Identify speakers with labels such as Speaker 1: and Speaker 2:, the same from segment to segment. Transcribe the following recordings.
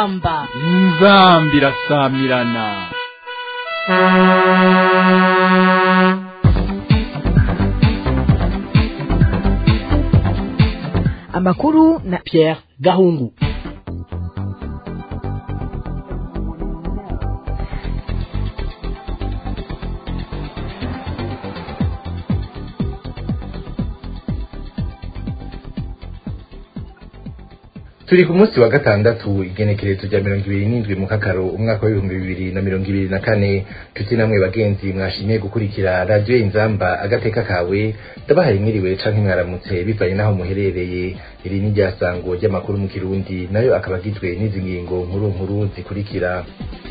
Speaker 1: inzamba
Speaker 2: inzambi irasamirana
Speaker 3: amakuru na Pierre Gahungu
Speaker 4: turi ku munsi wa gatandatu igenekerezo rya mirongo ibiri n'indwi mu kakaro umwaka w'ibihumbi bibiri na mirongo ibiri na kane tuti namwe bagenzi mwashimye gukurikira radiyo inzamba agateka kawe ndabahaye mwiriwe canke mwaramutse bivanye n'aho muherereye iri ni ryasango ry'amakuru mu kirundi nayo akaba agizwe n'izi ngingo nkuru nkuru zikurikira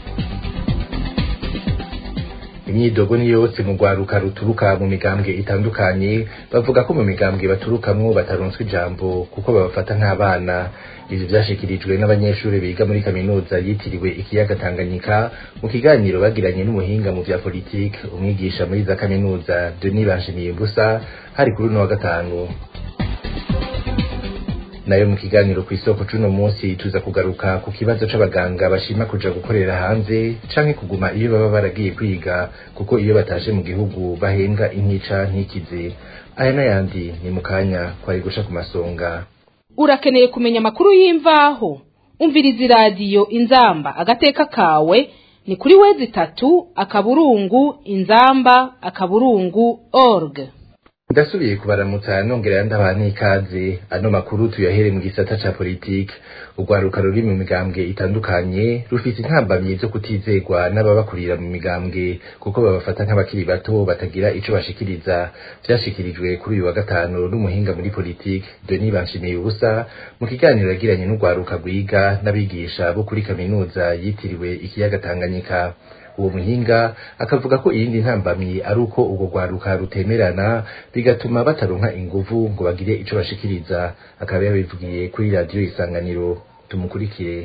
Speaker 4: imyidogo ni yose mu rwaruka ruturuka mu migambwe itandukanye bavuga ko mu migambwe baturukamwo bataronswa ijambo kuko babafata nk'abana ivyo vyashikirijwe n'abanyeshuri biga muri kaminuza yitiriwe ikiyaga Tanganyika mu kiganiro bagiranye n'umuhinga mu vya politike umwigisha muri za kaminuza Denis Banshimiyimbusa hari kuri uno wa gatanu nayo mu kiganiro ku isoko cuno munsi tuza kugaruka ku kibazo c'abaganga bashima kuja gukorera hanze canke kuguma iyo baba baragiye kwiga kuko iyo batashe mu gihugu bahembwa intica ntikize aya n'ayandi ni mu kanya kwari gusha ku masonga
Speaker 1: urakeneye kumenya amakuru y'imvaho umviriza iradiyo inzamba agateka kawe ni kuri wezi itatu akaburungu inzamba akaburungu org
Speaker 4: ndasubiye kubaramutsa nongera ndabaha n'ikaze ano makuru tuyahere mu gisata ca politike urwaruka ruri mu migambwe itandukanye rufise intambamyi zo kutizegwa n'ababakurira mu migambwe kuko babafata nk'abakiri bato batagira ico bashikiriza vyashikirijwe kuri uyu wa gatanu n'umuhinga muri politike Denis Banshimiye ubusa mu kiganiro yagiranye n'urwaruka rwiga n'abigisha bo kuri kaminuza yitiriwe ikiyaga Tanganyika uwo muhinga akavuga ko iyindi ntambamyi ari uko urwo rwaruka rutemerana bigatuma bataronka inguvu ngo bagire ico bashikiriza akaba yabivugiye kuri radiyo isanganiro tumukurikire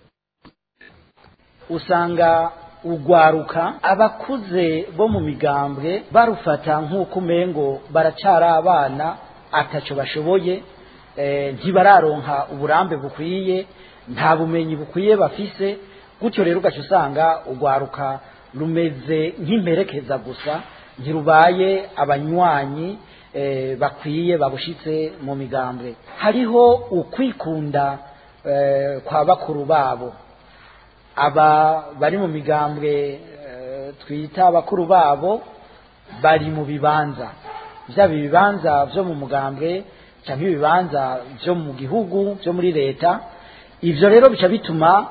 Speaker 5: usanga urwaruka abakuze bo mu migambwe barufata nk'uko umengo baracara abana ataco bashoboye ntibararonka uburambe bukwiye nta bumenyi bukwiye bafise gutyo rero ugaca usanga urwaruka rumeze nk'imperekeza gusa ntirubaye abanywanyi bakwiye babushitse mu migambwe hariho ukwikunda kwa bakuru babo aba bari mu migambwe twita bakuru babo bari mu bibanza byaba ibibanza byo mu mugambwe cyangwa ibibanza byo mu gihugu byo muri leta ibyo rero bica bituma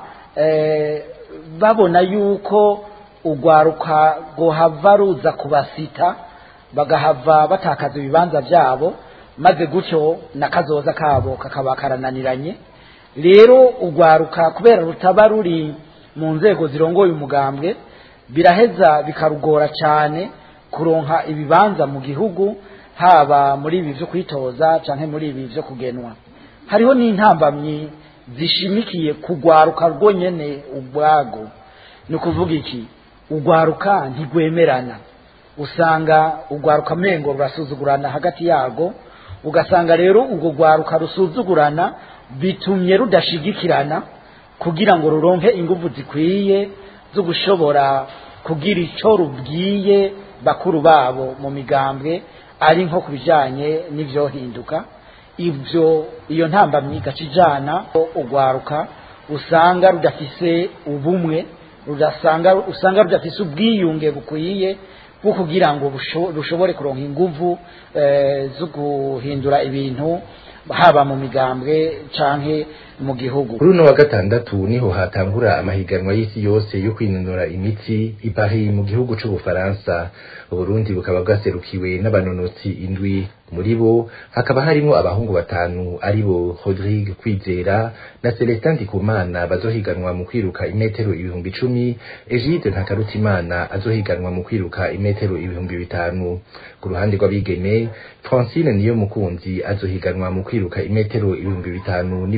Speaker 5: babona yuko urwaruka rwohava ruza kubasita bagahava batakaza ibibanza byabo maze gutyo n'akazoza kabo kakaba karananiranye rero urwaruka kubera rutaba ruri mu nzego zirongoye umugambwe biraheza bikarugora cyane kuronka ibibanza mu gihugu haba muri ibi byo kwitoza cyangwa muri ibi byo kugenwa hariho n'intambamyi zishimikiye kugwaruka rwonyene ubwago ni ukuvuga iki ugwaruka ntigwemerana usanga ugwaruka mengo rurasuzugurana hagati yago ugasanga rero ubwo gwaruka rusuzugurana bitumye rudashigikirana kugira ngo ruronke ingufu zikwiye zo gushobora kugira ico rubwiye bakuru babo mu migambwe ari nko ku bijanye n'ivyohinduka ibyo iyo ntambamyi igaca ijana urwaruka usanga rudafise ubumwe rudasanga usanga rudafise ubwiyunge bukwiye bwo kugira ngo rushobore kuronka inguvu zo guhindura ibintu haba mu migambwe canke mu gihugu
Speaker 4: kuri uno wa gatandatu niho hatangura amahiganwa y'isi yose yo kwinonora imitsi i Paris mu gihugu c'ubufaransa uburundi bukaba bwaserukiwe n'abanonotsi indwi muri bo hakaba harimo abahungu batanu ari bo Rodrigue Kwizera na Celestin Ndikumana bazohiganwa mu kwiruka imetero ibihumbi icumi Egide Ntakarutimana azohiganwa mu kwiruka imetero ibihumbi bitanu ku ruhande rw'abigeme Francine niyo mukunzi azohiganwa mu kwiruka imetero ibihumbi bitanu n'ibihumbi icumi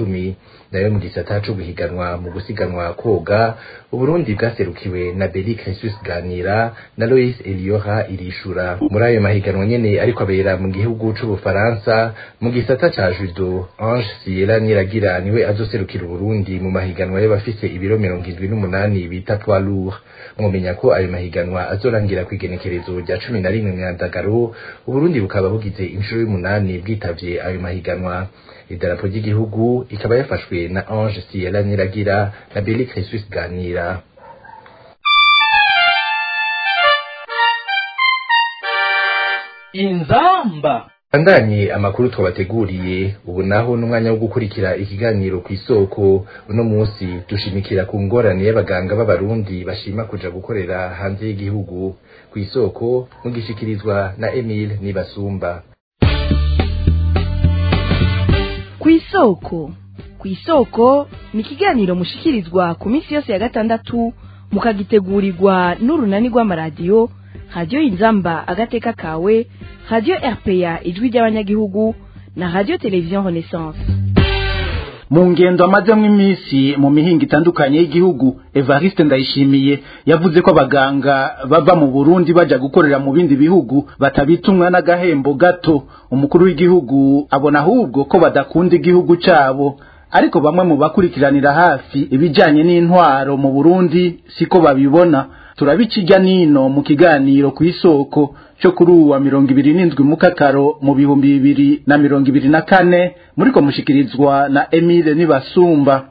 Speaker 4: cumi nayo mu gisata co guhiganwa mu gusiganwa koga uburundi bwaserukiwe na beli cresus ganira na lois eliora irishura muri ayo mahiganwa nyene ariko abera mu gihugu c'ubufaransa mu gisata ca judo ange siela niragira niwe azoserukira uburundi mu mahiganwa y'abafise ibiro mirongo indwi n'umunani bita poids lourd mwomenya ko ayo mahiganwa azorangira kw'igenekerezo rya cumi na rimwe mwandagaro uburundi bukaba bugize inshuro y'umunani bwitavye ayo mahiganwa idarapo ry'igihugu ikaba yafashwe na ange siela niragira na beli cresus ganira
Speaker 2: inzamba
Speaker 4: Andanye amakuru twabateguriye ubu naho n'umwanya wo gukurikira ikiganiro ku isoko uno munsi dushimikira ku ngorane y'abaganga b'abarundi bashima kuja gukorera hanze y'igihugu ku isoko mugishikirizwa na Emile Nibasumba
Speaker 3: ku isoko ku isoko ni ikiganiro mushikirizwa ku minsi yose ya gatandatu mukagitegurirwa n'urunani rw'amaradiyo radiyo inzamba agateka kawe radiyo rpa ijwi ry'abanyagihugu na radiyo televiziyo renaissance
Speaker 6: mu ngendo amazemo iminsi mu mihinga itandukanye y'igihugu evariste ndayishimiye yavuze ko abaganga bava mu burundi bajya gukorera mu bindi bihugu batabitumwa n'agahembo gato umukuru w'igihugu abona ahubwo ko badakunda igihugu cyabo ariko bamwe mu bakurikiranira hafi ibijyanye n'intwaro mu burundi siko babibona turabikijya nino mu kiganiro ku isoko cyo kuri uwa mirongo ibiri n'indwi mukakaro mu bihumbi bibiri na mirongo ibiri na kane muri ko mushikirizwa na emile nibasumba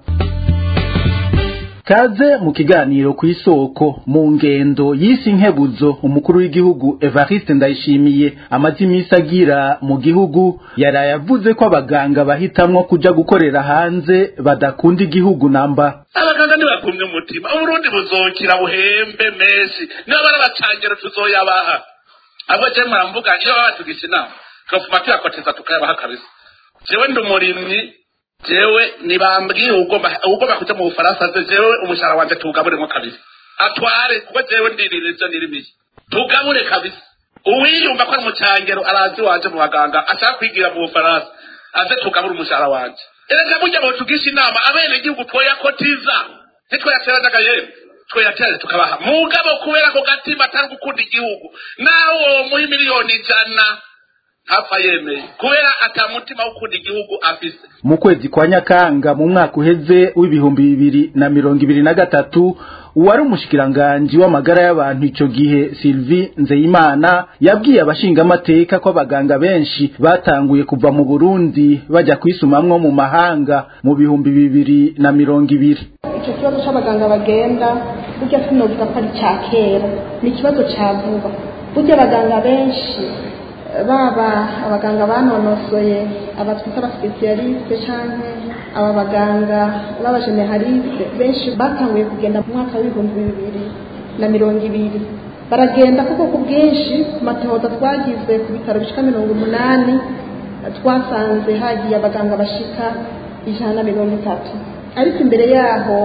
Speaker 6: kaze mu kiganiro ku isoko mu ngendo y'isi nkebuzo umukuru w'igihugu evariste ndayishimiye amaze iminsi agira mu gihugu yaraye avuze ko abaganga bahitamwo kuja gukorera hanze badakunda igihugu namba
Speaker 7: abaganga ntibakumye umutima uburundi buzokira buhembe menshi niba bari abacangero tuzoyabaha abo je muramvuga iyo baba batugisha inama tukavuma tuyakoteza tukayabaha kabisa jewe ndi umurimyi jewe nibambwiye ugomba ugomba kuja mu bufaransa ze jewe umushahara wanje tuwugaburemo kabisa atware kuko jewe ndirira ivyo nirimiye tugabure kabisa uwiyumva ko ari umucangero arazi wanje mu baganga ashaka kwigira mu bufaransa aze tugabure umushahara wanje erega burya botugisha inama abene gihugu twoyakotiza ntitwoyateranaga yemwe twoyaterane tukabaha mugabo kubera ko gatima atari gukunda igihugu nawe uwo muha miliyoni ijana ntapfa yemeye kubera atamutima wo gukunda igihugu afise
Speaker 6: mu kwezi kwa nyakanga mu mwaka uheze w'ibihumbi bibiri na mirongo ibiri na gatatu uwari umushikiranganji w'amagara y'abantu ico gihe Sylvie Nzeyimana yabwiye abashingamateka ko abaganga benshi batanguye kuva mu Burundi bajya kwisumamwo mu mahanga mu bihumbi bibiri na mirongo ibiri
Speaker 8: icyo kibazo cy'abaganga bagenda burya sinovuga ko ari cya kera ni ikibazo cya vuba burya abaganga benshi baba abaganga banonosoye aba twita abasipesiyalisite cyangwa aba baganga b'abajeneraliste benshi batanguye kugenda mu mwaka w'ibihumbi bibiri na mirongo ibiri baragenda kuko ku bwinshi ku matohoza twagize ku bitaro bishika mirongo umunani twasanze hagiye abaganga bashika ijana na mirongo itatu ariko imbere yaho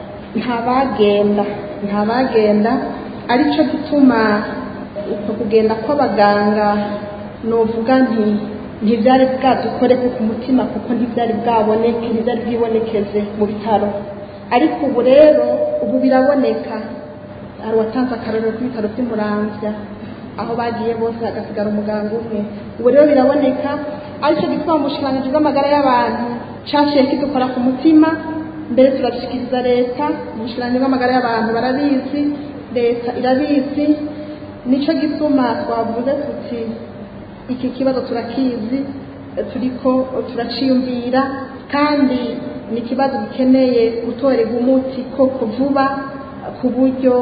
Speaker 8: ntabagenda ntabagenda aricyo gituma uko kugenda kw'abaganga novuga nti ntibyari bwadukore ku mutima kuko ntibyari bwaboneke ntibyari bwibonekeze mu bitaro ariko ubu rero ubu biraboneka hari uwatanze akarorero k'ibitaro by'umuramvya aho bagiye bose hagasigara umuganga umwe ubu rero biraboneka aricyo gituma mu bushikiranganji bw'amagara y'abantu caciye kidukora ku mutima mbere turabishikiriza leta mu bushikiranganji bw'amagara y'abantu barabizi leta irabizi nicyo gituma twavuze tuti iki kibazo turakizi turiko turaciyumvira kandi ni ikibazo gikeneye gutorerwa umuti koko vuba ku buryo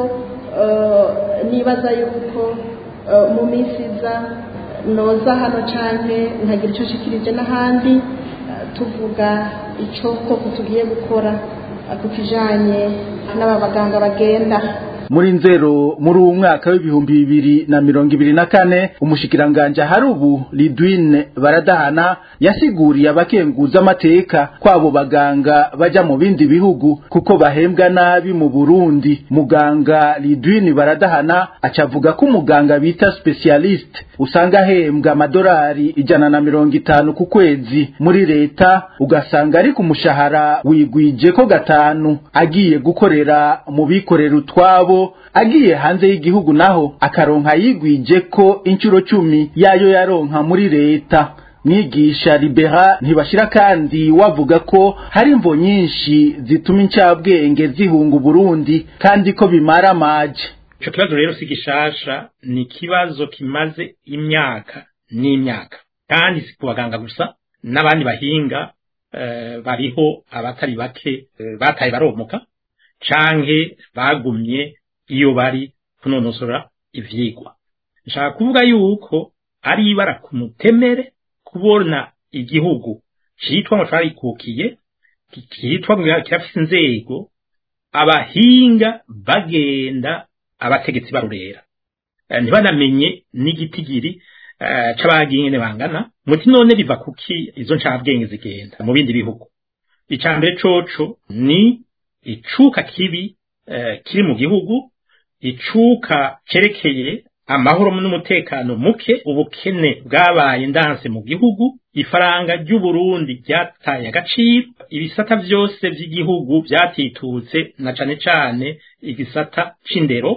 Speaker 8: nibaza yuko mu minsi iza noza hano cyane nkagira icyo nshikirije n'ahandi tuvuga icyo koko tugiye gukora ku kijanye n'aba baganga bagenda
Speaker 6: muri nzero muri uwu mwaka w'ibihumbi bibiri na mirongo ibiri na kane umushikiranganje hari ubu lidwine baradahana yasiguriye abakenguza amateka kwabo baganga baja mu bindi bihugu kuko bahembwa nabi mu burundi muganga lidwine baradahana acavuga ko umuganga bita specialist usanga ahembwa amadolari ijana na mirongo itanu ku kwezi muri leta ugasanga ari ku mushahara wigwije ko gatanu agiye gukorera mu bikorera utwabo agiye hanze y'igihugu naho akaronka yigwije ko inshuro cumi yayo yaronka muri leta mwigisha libera ntibashira kandi wavuga ko hari imvo nyinshi zituma incabwenge zihunga uburundi kandi ko bimara amaje
Speaker 9: ico kibazo rero si gishasha ni ikibazo kimaze imyaka n'imyaka kandi si ku baganga gusa n'abandi bahinga eh, bariho abatari bake eh, bataye baromuka canke bagumye iyo bari kunonosora ivyigwa nshaka kuvuga yuko ari ibara ku mutemere kubona igihugu citwa ngo carikukiye kitwa ngo kirafise inzego abahinga bagenda abategetsi barurera Eh, ntibanamenye n'igitigiri eh, c'abagingene bangana muti none biva kuki izo ncabwenge zigenda mu bindi bihugu icambere coco ni icuka kibi eh, kiri mu gihugu icuka cerekeye amahoro n'umutekano muke ubukene bwabaye ndanse mu gihugu ifaranga ry'uburundi ryataye agaciro ibisata vyose vy'igihugu vyatitutse na cane cane igisata c'indero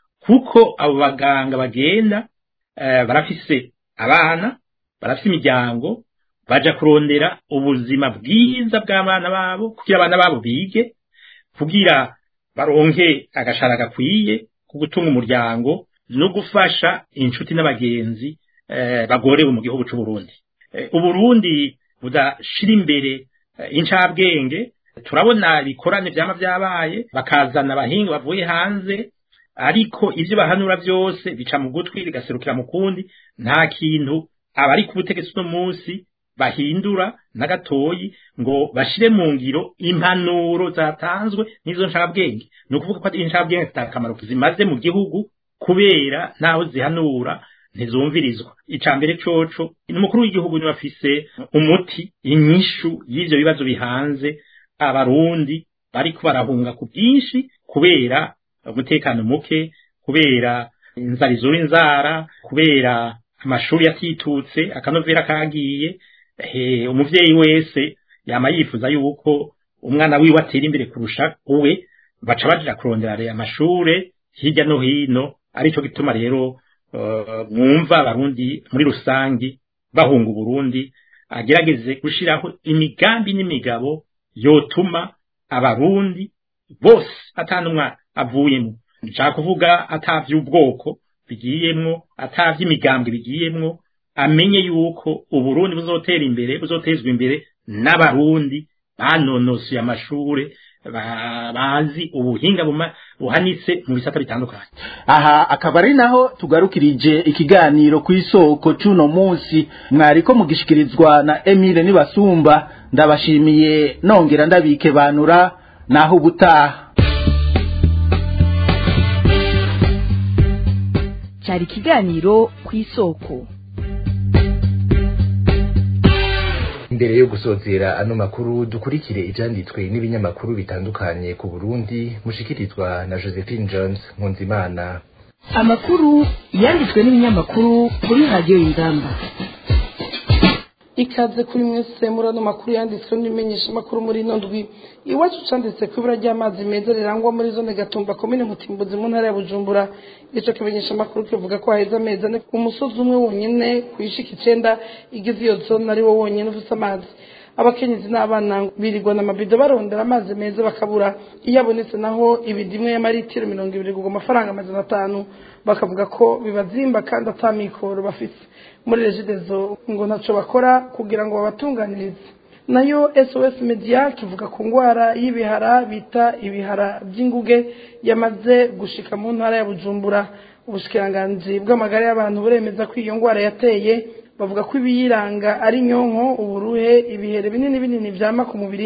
Speaker 9: kuko abo baganga bagenda eh, barafise abana barafise imiryango baja kurondera ubuzima bwiza bw'abana babo kugira abana babo bige kugira baronke agashara gakwiye ko gutunga umuryango no gufasha inshuti n'abagenzi eh, bagorewe mu gihugu c'u Burundi eh, uburundi budashira imbere eh, incabwenge turabona ibikorane vyama vyabaye bakazana abahinga bavuye hanze ariko ivyo bahanura vyose bica mu gutwi bigaserukira mu kundi nta kintu abari ku butegetsi uno munsi bahindura na gatoyi ngo bashire mu ngiro impanuro zatanzwe n'izo ncabwenge ni ukuvuga ko incabwenge zita akamaro zimaze mu gihugu kubera naho zihanura ntizumvirizwa ica mbere coco umukuru w'igihugu niwe afise umuti inyishu y'ivyo bibazo bihanze abarundi bariko barahunga ku bwinshi kubera umutekano muke kubera inzara izura inzara kubera amashuri yatitutse akanovera kagiye he umuvyeyi wese yama yifuza yuko umwana wiwe atera imbere kurusha uwe baca baja kurondera amashure hirya no hino arico gituma rero uh, mwumva abarundi muri rusangi bahunga uburundi agerageze gushiraho imigambi n'imigabo yotuma abarundi bose atanumwa avuyemo nshaka kuvuga atavy'ubwoko bigiyemwo atavy'imigambwe bigiyemwo amenye yuko uburundi buzotera imbere buzotezwa imbere n'abarundi banonosoye amashure bazi ubuhinga buhanitse mu bisata bitandukanye
Speaker 6: aha akaba ari naho tugarukirije ikiganiro ku isoko c'uno munsi mwariko mugishikirizwa na Emile Nibasumba ndabashimiye nongera ndabike banura naho ubutaha
Speaker 3: cyari ikiganiro ku isoko
Speaker 4: imbere yo gusozera ano makuru dukurikire ibyanditswe n'ibinyamakuru bitandukanye ku Burundi mushikirizwa na Josephine Jones Nkunzimana
Speaker 3: amakuru yanditswe n'ibinyamakuru kuri radiyo y'ingamba
Speaker 10: ikaze kuri mwese muri ano makuru yanditswe n'imenyesha makuru muri ino ndwi iwacu canditse ku ibura ry'amazi meza rirangwa muri zone gatumba komine mutimbuzi mu ntara ya bujumbura ico kimenyesha makuru kivuga ko haheze amezi ane umusozi umwe wonyene kwishika icenda igize iyo zone ari wo wonyene ufise amazi abakenyezi n'abana birirwa na mabido barondera amazi meza bakabura iyo abonetse naho ibidimwe y'amaritiro mirongo ibiri kugwa amafaranga amajana atanu bakavuga ko bibazimba kandi atamikoro bafite muri regidezo ngo ntaco bakora kugira ngo babatunganirize nayo SOS Media kivuga ku ngwara y'ibihara bita ibihara by'inguge yamaze gushika mu ntara ya Bujumbura ubushikiranganji bw'amagara y'abantu buremeza ko iyo ngwara yateye bavuga ko ibiyiranga ari nyonko uburuhe ibihere binini binini vyama ku mubiri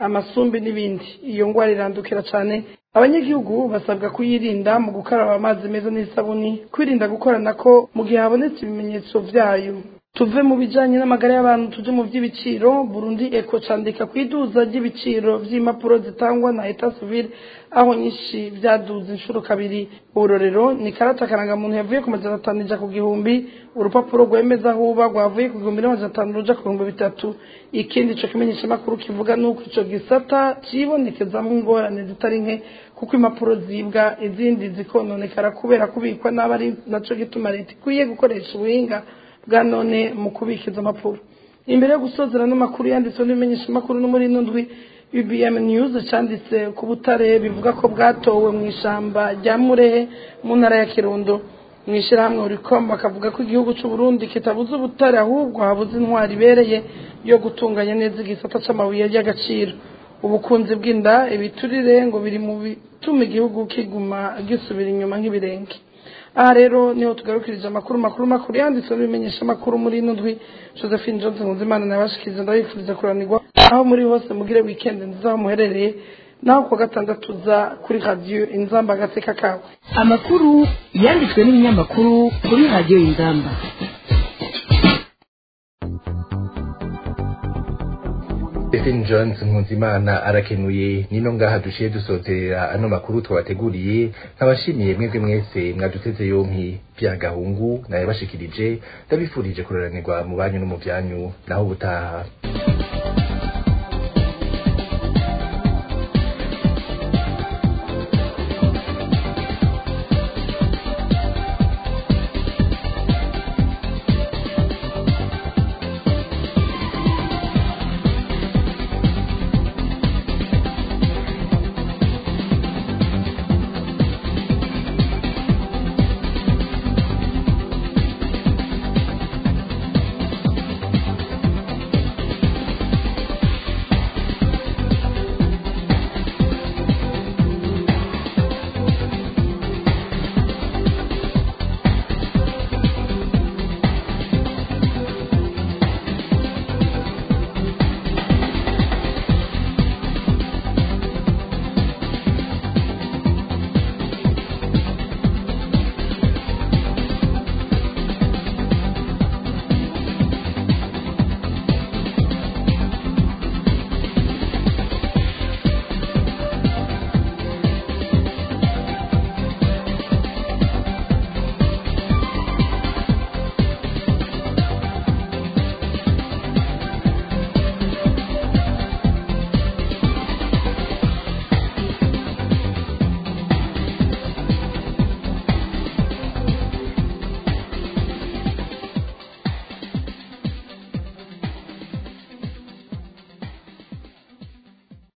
Speaker 10: amasumbi n'ibindi iyo ngwara irandukira cyane abanyagihugu basabwa kuyirinda mu gukaraba amazi meza n'isabuni kwirinda gukorana ko mu gihe habonetse ibimenyetso byayo tuve mu bijanye n'amagara y'abantu tuje mu by'ibiciro burundi eko candika ku iduza ry'ibiciro vy'impapuro zitangwa na eta civile aho nyinshi vyaduze inshuro kabiri uburorero ni karata karangamuntu yavuye ku majana atanu ija ku gihumbi urupapuro rwemeza aho uba rwavuye ku gihumbi n'amajana atanu ruja ku bihumbi bitatu ikindi ico kimenyeshamakuru kivuga nuko ico gisata cibonekezamwo ingorane zitari nke kuko impapuro zibwa izindi zikononekara kubera kubikwa n'aba ari naco gituma leta ikwiye gukoresha ubuhinga bwa none mu kubika izo mpapuro imbere yo gusozera n'amakuru yanditswe n'ibimenyeshamakuru no muri ino ndwi UBM News cyanditse ku butare bivuga ko bwatowe mu ishamba rya Murehe mu ntara ya Kirundo mu ishyirahamwe Uricom bakavuga ko igihugu cy'u Burundi kitabuze ubutare ahubwo habuze intwari ibereye yo gutunganya neza igisata c'amabuye y'agaciro ubukunzi bw'inda ibiturire ngo biri mu bituma igihugu kiguma gisubira inyuma nk'ibirenge aha rero niho tugarukirije amakuru makuru makuru yanditswe n'ibimenyesha amakuru muri ino ndwi josephine johnson nkunzimana nabashikiriza ndabifuriza kuranirwa aho muri hose mugire weekend nziza aho muherereye naho kuwa gatandatu uza kuri radiyo inzamba agateka kawe
Speaker 3: amakuru yanditswe n'ibinyamakuru kuri radiyo inzamba
Speaker 4: Stephen Jones Nkunzimana arakenuye nino ngaha dushiye dusozerera ano makuru twabateguriye nkabashimiye mwebwe mwese mwaduteze yompi bya gahungu naye bashikirije ndabifurije kuroranirwa mu banyu no mu byanyu naho ubutaha